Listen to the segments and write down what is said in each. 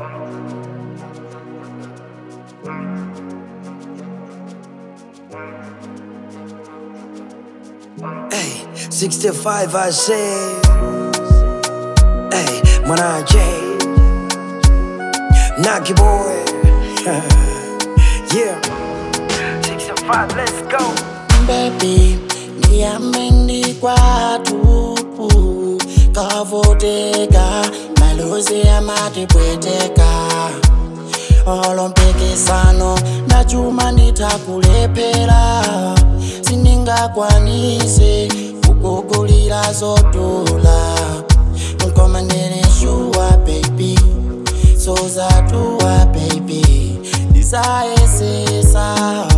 Hey, 65 I say. Hey, Mwanaje. Naki boy. yeah. 65, let's go. baby niamini kwatu kavoteka malozi amatipweteka olompikisano ndachuma nditakulephera sindingakwanise kukugulira zotola nkomandereshuwa baby sozatuwa baby ndisayesesa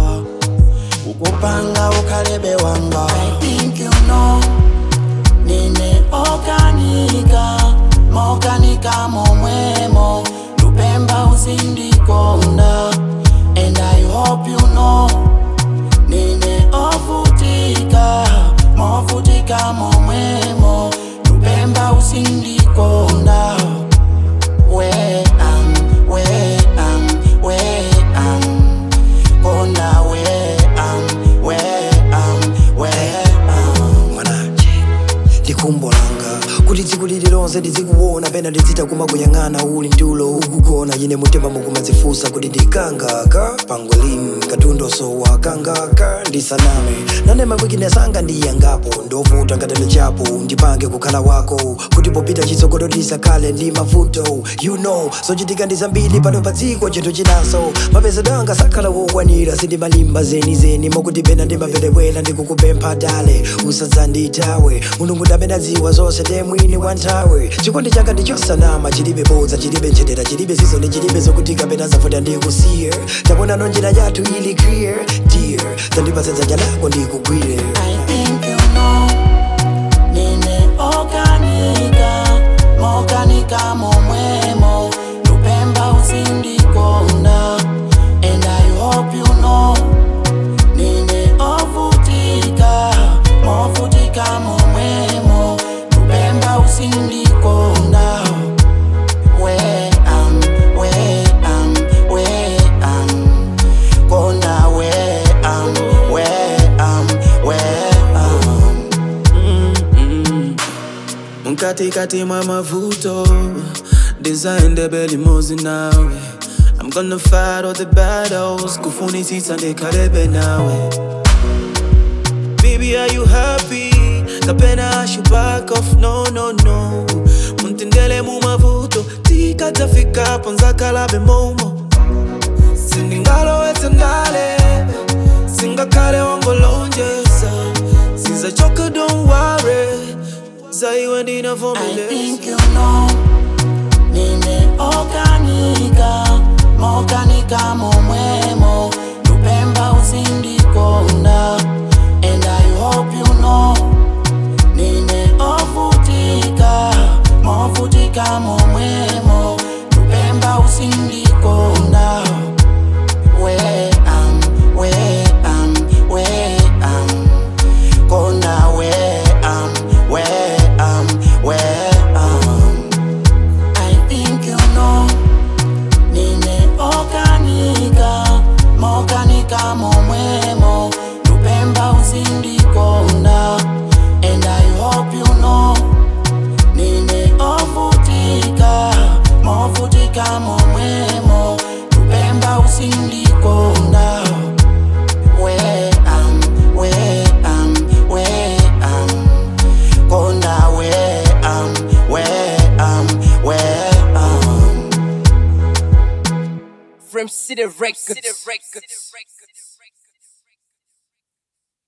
ukupanga ukhalebe wanga I think you know nine okanika mokanika momwemo lupemba uzindikonda and I hope you know nine ofutika mofutika momwemo lupemba uzindikonda where am where am where am konda where am where am where am Mwanaje. ndikumbolanga kuti tsiku lililonse ndizikuona pena ndizitaguma kuyang'ana uli mtulo ukugona ine mutima mukumadzifunsa kuti ndikangaka pangolin katundoso wakangaka ndisaname nane mawikinesanga ndiyangapo ndovuta ngatele chapo ndipange kukhala wako kuti popita chitsogolo ndisakhale ndi mavuto you know zochitika ndi zambiri pano pa dziko chinthu chinaso mapezedwe anga sakhala wokwanira sindimalimba zenizeni mokuti pena ndimaperewera ndikukupempha dale usadzanditawe mulungu ndamenadziwa zonse ndiye mwini wa nthawe chikondi changa ndichosanama chilibe bodza chilibe nchetera chilibe zizoni chilibe zokutika pena zafuta ndikusiye taponano njira yathu ili clear dear zandipatsa dzanja lako ndikugwire I think you know nine okanika mokanika momwemo lupemba uzindikonda and I hope you know nine ofutika mofutika momwemo lupemba uzindikonda where am where am where am konda where am where am where am mkatikati mwa mavuto design belimozi nawe i'm gonna fight all the battles kufunisisa ndikalebe nawe baby are you happy kapena I should back off no no no muntendele mu mavuto tikatafika ponzakalabe momo sindingalowetse ndale singakhale wangolonjeza sizachoka don't worry zaiwe I ndinavomeleza think you know nine okanika mokanika momwemo lupemba uzindikonda and I hope you know nine ofutika mofutika momwemo lupemba uzindikonda where am where am where am konda where am where am where am I think you know nine okanika mokanika momwemo lupemba uzindikonda and I hope you know nine ofutika mofutika momwemo lupemba uzindikonda where am where am where am konda where am where am where am From City Records.